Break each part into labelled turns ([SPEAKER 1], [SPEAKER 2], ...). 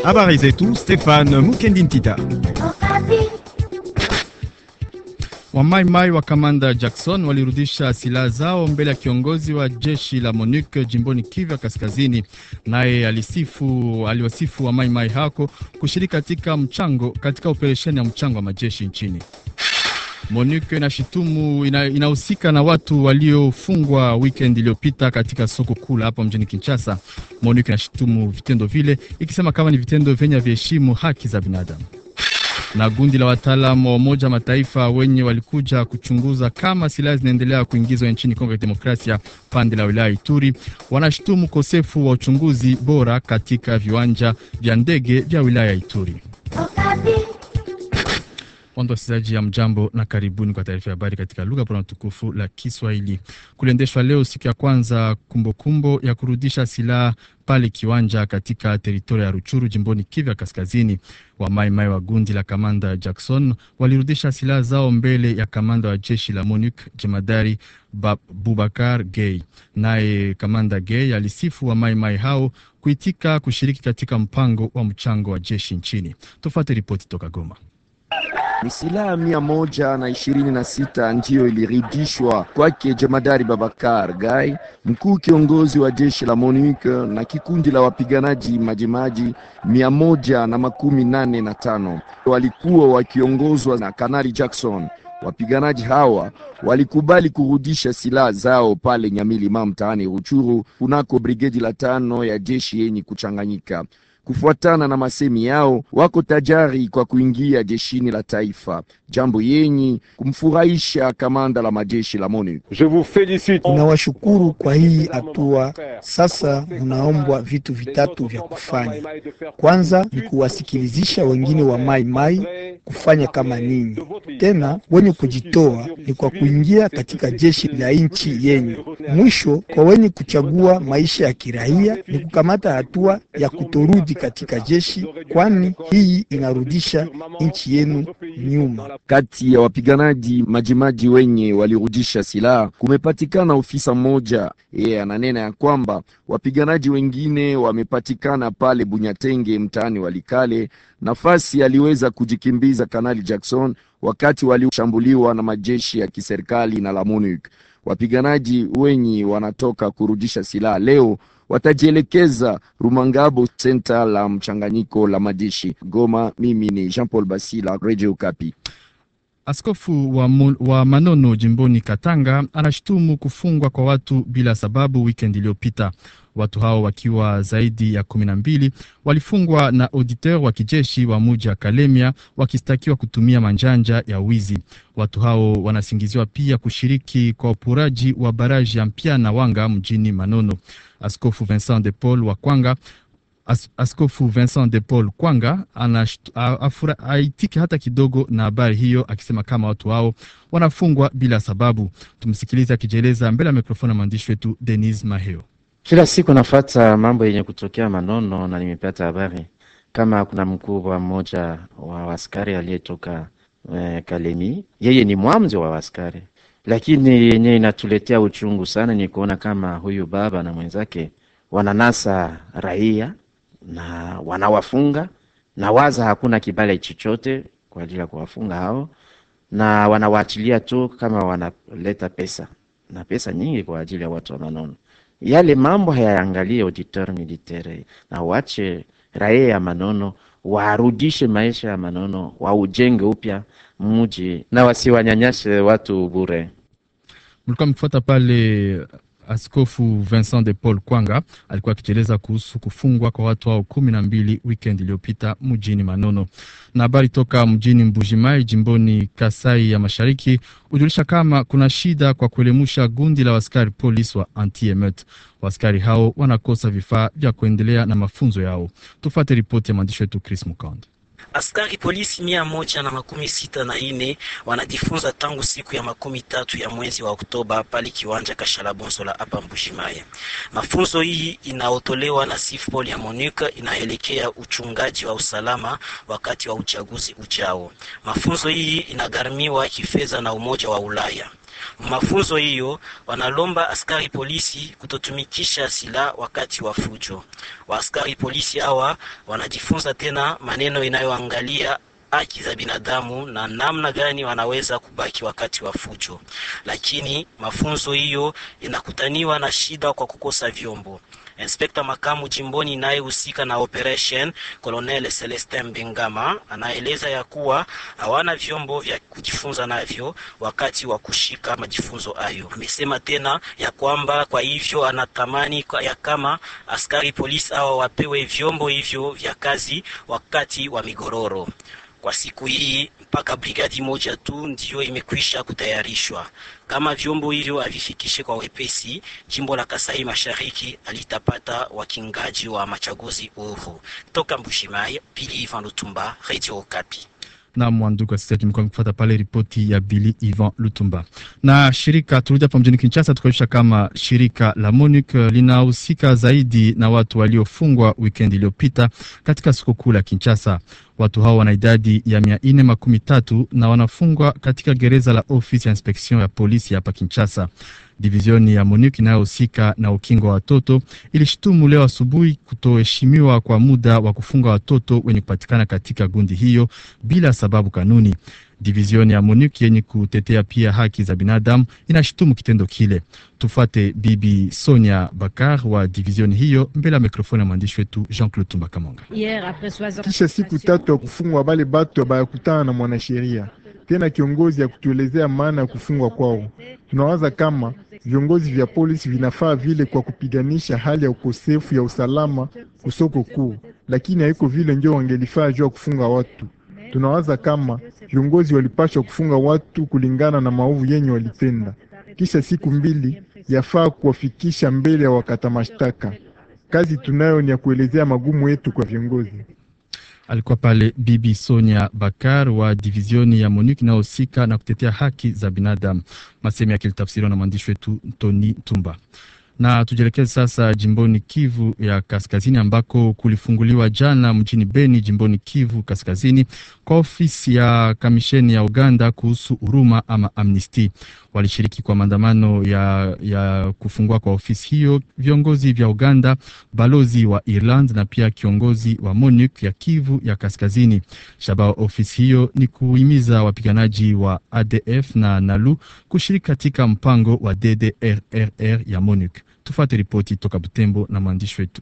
[SPEAKER 1] Habari zetu Stefan Mukendintita. Wamaimai wa kamanda Jackson walirudisha silaha zao mbele ya kiongozi wa jeshi la MONUC jimboni Kivu Kaskazini. Naye alisifu aliwasifu wamaimai hako kushiriki katika mchango katika operesheni ya mchango wa majeshi nchini. MONUC inashitumu inahusika na watu waliofungwa weekend iliyopita katika soko kuu hapa mjini Kinshasa. MONUC inashitumu vitendo vile ikisema kama ni vitendo vyenye viheshimu haki za binadamu na gundi la wataalamu wa Umoja Mataifa wenye walikuja kuchunguza kama silaha zinaendelea kuingizwa nchini Kongo ya Demokrasia pande la wilaya Ituri wanashutumu ukosefu wa uchunguzi bora katika viwanja vya ndege vya wilaya Ituri. Wando wasikilizaji ya mjambo na karibuni kwa taarifa ya habari katika lugha bora tukufu la Kiswahili. Kuliendeshwa leo siku ya kwanza kumbukumbu kumbo ya kurudisha silaha pale kiwanja katika teritoria ya Ruchuru jimboni Kivu Kaskazini. Wamaimai wa gundi la kamanda Jackson walirudisha silaha zao mbele ya kamanda wa jeshi la MONUC jemadari Bubakar Gay. Naye kamanda Gay alisifu wamaimai hao kuitika kushiriki katika mpango wa mchango wa jeshi nchini. Tufuate ripoti toka Goma.
[SPEAKER 2] Ni silaha mia moja na ishirini na sita ndiyo ilirudishwa kwake jemadari Babakar Gai, mkuu kiongozi wa jeshi la MONUC na kikundi la wapiganaji majimaji mia moja na makumi nane na tano walikuwa wakiongozwa na Kanali Jackson. Wapiganaji hawa walikubali kurudisha silaha zao pale Nyamilima mtaani Ruchuru kunako brigedi la tano ya jeshi yenye kuchanganyika. Kufuatana na masemi yao, wako tayari kwa kuingia jeshini la taifa, jambo yenye kumfurahisha kamanda la majeshi la MONUC.
[SPEAKER 3] Ninawashukuru kwa hii hatua. Sasa mnaombwa vitu vitatu vya kufanya. Kwanza ni kuwasikilizisha wengine wa mai mai kufanya kama ninyi, tena wenye kujitoa ni kwa kuingia katika jeshi la nchi yenyu. Mwisho, kwa wenye kuchagua maisha ya kiraia ni kukamata hatua ya kutorudi katika jeshi, kwani hii inarudisha nchi yenu nyuma.
[SPEAKER 2] Kati ya wapiganaji majimaji wenye walirudisha silaha kumepatikana ofisa mmoja. Yeye ananena ya kwamba wapiganaji wengine wamepatikana pale Bunyatenge mtaani Walikale, nafasi aliweza kujikimbiza Kanali Jackson wakati walishambuliwa na majeshi ya kiserikali na la MONUC. Wapiganaji wenye wanatoka kurudisha silaha leo watajielekeza Rumangabo, senta la mchanganyiko la majeshi Goma. Mimi ni Jean Paul Basila, Radio Kapi.
[SPEAKER 1] Askofu wa, wa Manono jimboni Katanga anashutumu kufungwa kwa watu bila sababu weekend iliyopita. Watu hao wakiwa zaidi ya kumi na mbili walifungwa na auditeur wa kijeshi wa muji wa Kalemia wakistakiwa kutumia manjanja ya wizi. Watu hao wanasingiziwa pia kushiriki kwa upuraji wa baraji ya Mpya na Wanga mjini Manono. Askofu Vincent de Paul wa Kwanga As, Askofu Vincent de Paul Kwanga aitiki hata kidogo na habari hiyo, akisema kama watu hao wanafungwa bila sababu. Tumsikilize akijieleza mbele ya mikrofoni ya mwandishi wetu Denis Maheo.
[SPEAKER 4] Kila siku nafata mambo yenye kutokea Manono na nimepata habari kama kuna mkubwa mmoja wa askari aliyetoka eh, Kalemi. Yeye ni mwamzi wa askari, lakini yenye inatuletea uchungu sana ni kuona kama huyu baba na mwenzake wananasa raia na wanawafunga na waza hakuna kibali chochote kwa ajili ya kuwafunga hao, na wanawaachilia tu kama wanaleta pesa na pesa nyingi kwa ajili ya watu wa Manono. Yale mambo hayaangalie auditeur militaire na wache raia ya Manono warudishe maisha ya Manono, waujenge upya mji na wasiwanyanyashe watu bure.
[SPEAKER 1] Mlikuwa mkifuata pale Askofu Vincent de Paul Kwanga alikuwa akijieleza kuhusu kufungwa kwa watu hao kumi na mbili weekend iliyopita mjini Manono. Na habari toka mjini Mbujimai jimboni Kasai ya Mashariki hujulisha kama kuna shida kwa kuelemusha gundi la waskari polisi wa anti-emeute. Waskari hao wanakosa vifaa vya kuendelea na mafunzo yao. Tufuate ripoti ya mwandishi wetu Chris Mukand.
[SPEAKER 5] Askari polisi mia moja na makumi sita na ine wanajifunza tangu siku ya makumi tatu ya mwezi wa Oktoba pale kiwanja Kashalabonsola hapa Mbujimayi. Mafunzo hii inaotolewa na SIFPOL ya MONUC inaelekea uchungaji wa usalama wakati wa uchaguzi ujao. Mafunzo hii inagharimiwa kifedha na Umoja wa Ulaya. Mafunzo hiyo wanalomba askari polisi kutotumikisha silaha wakati wa fujo. Waaskari polisi hawa wanajifunza tena maneno inayoangalia haki za binadamu na namna gani wanaweza kubaki wakati wa fujo, lakini mafunzo hiyo inakutaniwa na shida kwa kukosa vyombo. Inspekta makamu jimboni inayehusika na operation Colonel Celestin Bengama anaeleza ya kuwa hawana vyombo vya kujifunza navyo wakati wa kushika majifunzo hayo. Amesema tena ya kwamba kwa hivyo anatamani kwa ya kama askari polisi hawa wapewe vyombo hivyo vya kazi wakati wa migororo. Kwa siku hii mpaka brigadi moja tu ndiyo imekwisha kutayarishwa. Kama vyombo hivyo havifikishe kwa wepesi, jimbo la Kasai Mashariki alitapata wakingaji wa machaguzi huru. Toka Mbushimai, Pili Ivan Lutumba, Radio Okapi
[SPEAKER 1] na mwandugu wasikilizaji, mlikuwa mkifuata pale ripoti ya Bili Ivan Lutumba. Na shirika turudi hapa mjini Kinshasa, tukaonyesha kama shirika la MONUC linahusika zaidi na watu waliofungwa wikendi iliyopita katika soko kuu la Kinshasa. Watu hao wana idadi ya mia nne makumi tatu na wanafungwa katika gereza la ofisi ya inspektion ya polisi hapa Kinshasa. Divizioni ya MONUC inayohusika na ukingo wa watoto ilishutumu leo asubuhi kutoheshimiwa kwa muda wa kufunga watoto wenye kupatikana katika gundi hiyo bila sababu kanuni. Divizioni ya MONUC yenye kutetea pia haki za binadamu inashutumu kitendo kile. Tufuate Bibi Sonia Bakar wa divizioni hiyo mbele ya mikrofoni ya mwandishi wetu Jean-Claude Tumba Kamonga.
[SPEAKER 6] Kisha siku tatu ya kufungwa, bale batu bayakutana na mwanasheria tena kiongozi ya kutuelezea maana ya kufungwa kwao. Tunawaza kama viongozi vya polisi vinafaa vile kwa kupiganisha hali ya ukosefu ya usalama kusoko kuu, lakini haiko vile njo wangelifaa juu ya kufunga watu. Tunawaza kama viongozi walipashwa kufunga watu kulingana na maovu yenye walitenda. Kisha siku mbili yafaa kuwafikisha mbele ya wakata mashtaka. Kazi tunayo ni ya kuelezea magumu yetu kwa viongozi.
[SPEAKER 1] Alikuwa pale Bibi Sonia Bakar wa divizioni ya MONUC inayohusika na kutetea haki za binadamu. Masemi yake litafsiriwa na mwandishi wetu Tony Tumba. Na tujielekeze sasa jimboni Kivu ya Kaskazini, ambako kulifunguliwa jana mjini Beni, jimboni Kivu Kaskazini, kwa ofisi ya kamisheni ya Uganda kuhusu huruma ama amnesty. Walishiriki kwa maandamano ya, ya kufungua kwa ofisi hiyo viongozi vya Uganda, balozi wa Ireland na pia kiongozi wa MONUC ya Kivu ya Kaskazini. Shabaha ofisi hiyo ni kuhimiza wapiganaji wa ADF na NALU kushiriki katika mpango wa DDRRR ya MONUC. Tufuate ripoti toka Butembo na mwandishi wetu.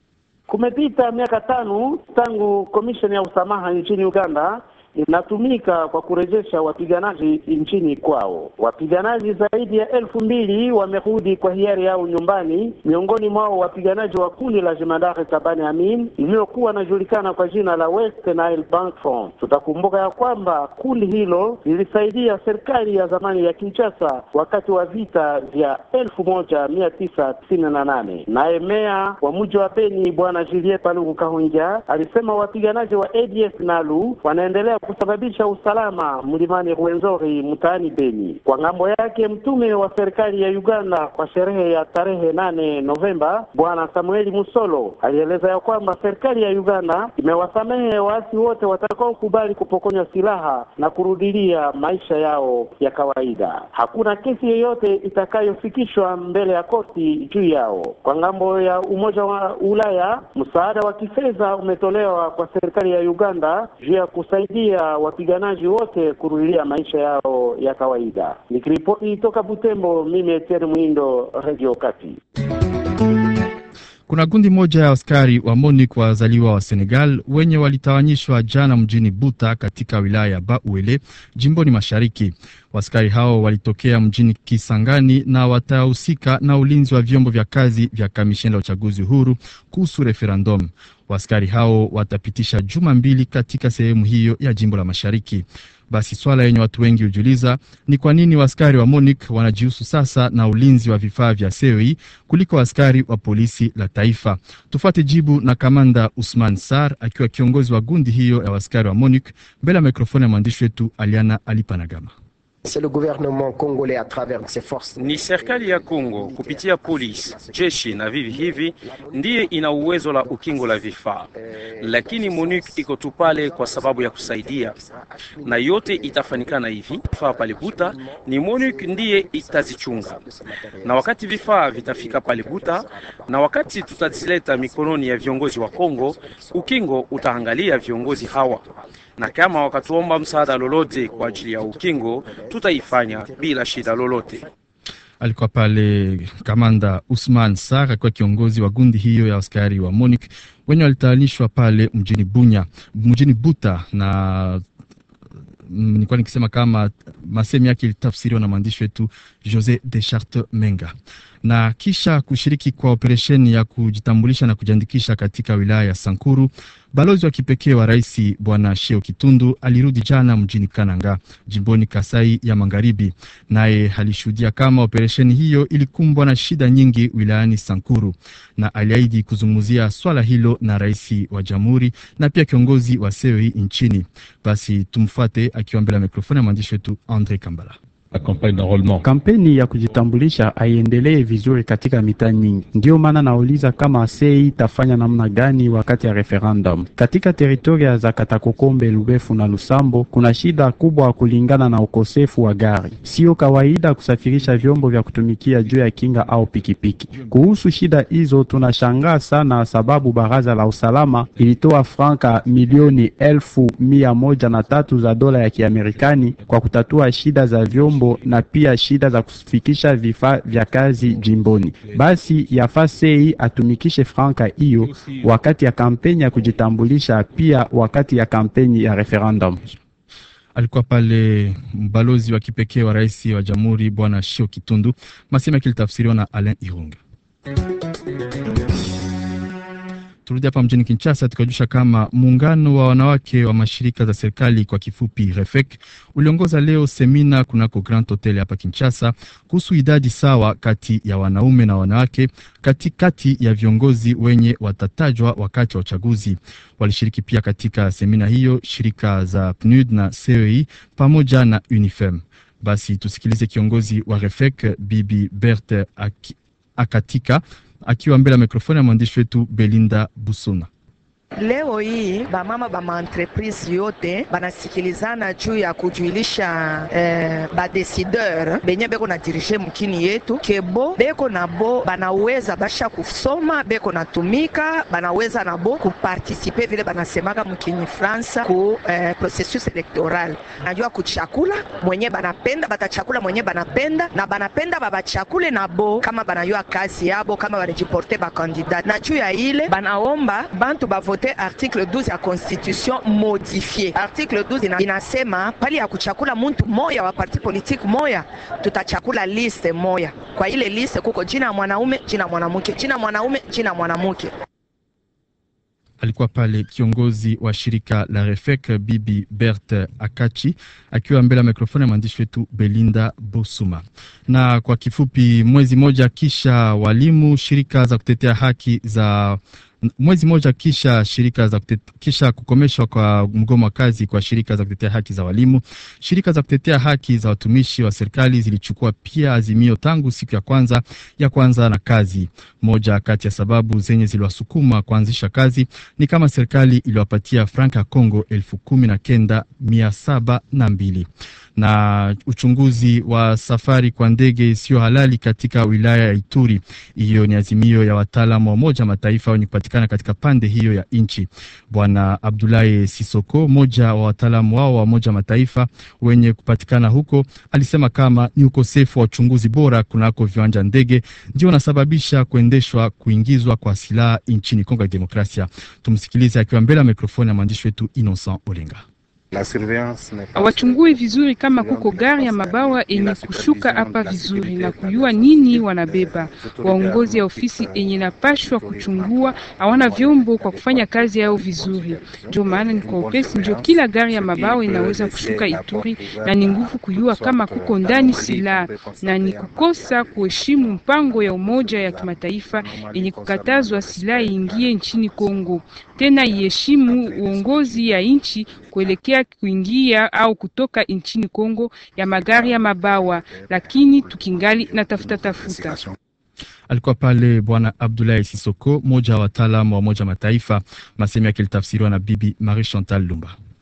[SPEAKER 7] Kumepita miaka tano tangu komisheni ya usamaha nchini Uganda inatumika kwa kurejesha wapiganaji nchini kwao. Wapiganaji zaidi ya elfu mbili wamerudi kwa hiari yao nyumbani, miongoni mwao wapiganaji wa kundi la jemadari Tabani Amin iliyokuwa inajulikana kwa jina la West Nile Bank Front. Tutakumbuka ya kwamba kundi hilo lilisaidia serikali ya zamani ya Kinshasa wakati wa vita vya elfu moja mia tisa tisini na nane. Naye meya wa mji wa Beni Bwana Julie Paluku Kahunja alisema wapiganaji wa ADF NALU wanaendelea kusababisha usalama mlimani Rwenzori mtaani Beni. Kwa ng'ambo yake, mtume wa serikali ya Uganda kwa sherehe ya tarehe nane Novemba, bwana Samueli Musolo alieleza ya kwamba serikali ya Uganda imewasamehe waasi wote watakaokubali kupokonywa silaha na kurudilia maisha yao ya kawaida. Hakuna kesi yoyote itakayofikishwa mbele ya koti juu yao. Kwa ng'ambo ya Umoja wa Ulaya, msaada wa kifedha umetolewa kwa serikali ya Uganda juu ya kusaidia wapiganaji wote kurudilia maisha yao ya kawaida. Nikiripoti toka Butembo, mimi Etienne Mwindo, Radio Kati.
[SPEAKER 1] Kuna kundi moja ya askari wa MONUC wazaliwa wa Senegal wenye walitawanyishwa jana mjini Buta katika wilaya ya Bauele jimboni mashariki. Waskari hao walitokea mjini Kisangani na watahusika na ulinzi wa vyombo vya kazi vya kamisheni la uchaguzi huru kuhusu referendum. Waskari hao watapitisha juma mbili katika sehemu hiyo ya jimbo la mashariki. Basi swala yenye watu wengi hujiuliza ni kwa nini waskari wa MONUC wanajihusu sasa na ulinzi wa vifaa vya CEI kuliko askari wa polisi la taifa. Tufuate jibu na kamanda Usman Sar akiwa kiongozi wa gundi hiyo ya waskari wa MONUC mbele ya mikrofoni ya mwandishi wetu Aliana Alipanagama.
[SPEAKER 8] Ni serikali ya Kongo kupitia polisi, jeshi na vivi hivi ndiye ina uwezo la ukingo la vifaa, lakini MONUC iko tu pale kwa sababu ya kusaidia, na yote itafanikana hivi. Vifaa pale Buta ni MONUC ndiye itazichunga, na wakati vifaa vitafika pale Buta na wakati tutazileta mikononi ya viongozi wa Kongo, ukingo utaangalia viongozi hawa na kama wakatuomba msaada lolote kwa ajili ya ukingo tutaifanya bila shida lolote.
[SPEAKER 1] Alikuwa pale kamanda Usman Sar akiwa kiongozi wa gundi hiyo ya askari wa MONUC wenye walitayarishwa pale mjini Bunya, mjini Buta na nilikuwa nikisema kama masemi yake ilitafsiriwa na mwandishi wetu Jose de Charte Menga. Na kisha kushiriki kwa operesheni ya kujitambulisha na kujiandikisha katika wilaya ya Sankuru, balozi wa kipekee wa rais bwana Sheo Kitundu alirudi jana mjini Kananga, jimboni Kasai ya Magharibi, naye alishuhudia kama operesheni hiyo ilikumbwa na shida nyingi wilayani Sankuru, na aliahidi kuzungumzia swala hilo na rais wa jamhuri na pia kiongozi wa CEI nchini. Basi tumfuate akiwa mbele ya mikrofoni ya mwandishi wetu Andre Kambala.
[SPEAKER 9] Kampeni ya kujitambulisha haiendelee vizuri katika mitaa nyingi. Ndiyo maana nauliza kama sei itafanya namna gani wakati ya referendum. Katika teritoria za Katakokombe, Lubefu na Lusambo kuna shida kubwa kulingana na ukosefu wa gari. Sio kawaida kusafirisha vyombo vya kutumikia juu ya kinga au pikipiki. Kuhusu shida hizo tunashangaa sana, sababu baraza la usalama ilitoa franka milioni elfu mia moja na tatu za dola ya Kiamerikani kwa kutatua shida za vyombo na pia shida za kufikisha vifaa vya kazi jimboni. Basi yafaa sei atumikishe franka hiyo wakati ya kampeni ya kujitambulisha, pia wakati ya kampeni ya referendum.
[SPEAKER 1] Alikuwa pale mbalozi wa kipekee wa rais wa jamhuri bwana Shio Kitundu, masema kilitafsiriwa na Alain Irunga. Turudi hapa mjini Kinshasa tukajusha kama muungano wa wanawake wa mashirika za serikali kwa kifupi REFEC uliongoza leo semina kunako Grand Hotel hapa Kinshasa kuhusu idadi sawa kati ya wanaume na wanawake katikati ya viongozi wenye watatajwa wakati wa uchaguzi. Walishiriki pia katika semina hiyo shirika za PNUD na CEI pamoja na UNIFEM. Basi tusikilize kiongozi wa REFEC Bibi Berthe Akatika akiwa mbele ya mikrofoni ya mwandishi wetu Belinda Busuna.
[SPEAKER 10] Leo hii bamama ba maentreprise yote banasikilizana juu ya kujuilisha eh, badesideur benye beko na dirige mkini yetu kebo beko na bo banaweza basha kusoma beko natumika banaweza na bo kupartisipe vile banasemaka mkini Fransa ku eh, processus electoral. Najua kuchakula mwenye banapenda batachakula mwenye banapenda na banapenda babachakule na bo kama banayua kazi yabo kama banajiporte bakandidat na juu ya ile banaomba bantu bavote article 12 ya constitution modifie. Article 12 ina, inasema pali ya kuchakula muntu moya wa parti politique moya, tutachakula liste moya. Kwa ile liste kuko jina ya mwanaume, jina mwanamke, jina mwanaume, jina mwanamke.
[SPEAKER 1] Alikuwa pale kiongozi wa shirika la REFEC Bibi Berthe Akachi akiwa mbele ya mikrofoni ya mwandishi wetu Belinda Bosuma. Na kwa kifupi, mwezi moja kisha walimu, shirika za kutetea haki za mwezi mmoja kisha shirika za kutete, kisha kukomeshwa kwa mgomo wa kazi kwa shirika za kutetea haki za walimu, shirika za kutetea haki za watumishi wa serikali zilichukua pia azimio tangu siku ya kwanza ya kwanza na kazi. Moja kati ya sababu zenye ziliwasukuma kuanzisha kazi ni kama serikali iliwapatia franka ya Kongo elfu kumi na kenda mia saba na mbili na uchunguzi wa safari kwa ndege isiyo halali katika wilaya ya Ituri. Hiyo ni azimio ya wataalamu wa Umoja Mataifa wenye kupatikana katika pande hiyo ya nchi. Bwana Abdulahi Sisoko, mmoja wa wataalamu wao wa Umoja Mataifa wenye kupatikana huko, alisema kama ni ukosefu wa uchunguzi bora kunako viwanja ndege ndio unasababisha kuendeshwa kuingizwa kwa silaha nchini Kongo ya Demokrasia. Tumsikilize akiwa mbele ya mikrofoni ya mwandishi wetu Innocent Olenga.
[SPEAKER 11] Hawachungui vizuri kama kuko gari ya mabawa enye kushuka hapa vizuri na kujua nini wanabeba. Waongozi ya ofisi enye napashwa kuchungua hawana vyombo kwa kufanya kazi yao vizuri. Ndio maana ni kwa upesi ndio kila gari ya mabawa inaweza kushuka Ituri, na ni nguvu kujua kama kuko ndani silaha, na ni kukosa kuheshimu mpango ya Umoja ya Kimataifa yenye kukatazwa silaha iingie nchini Kongo, tena iheshimu uongozi ya nchi kuelekea kuingia au kutoka nchini Kongo ya magari ya mabawa, lakini tukingali na tafuta tafuta.
[SPEAKER 1] Alikuwa pale Bwana Abdoulaye Sisoko, mmoja wa wataalamu wa Umoja Mataifa. Masemi yake ilitafsiriwa na Bibi Marie Chantal Lumba.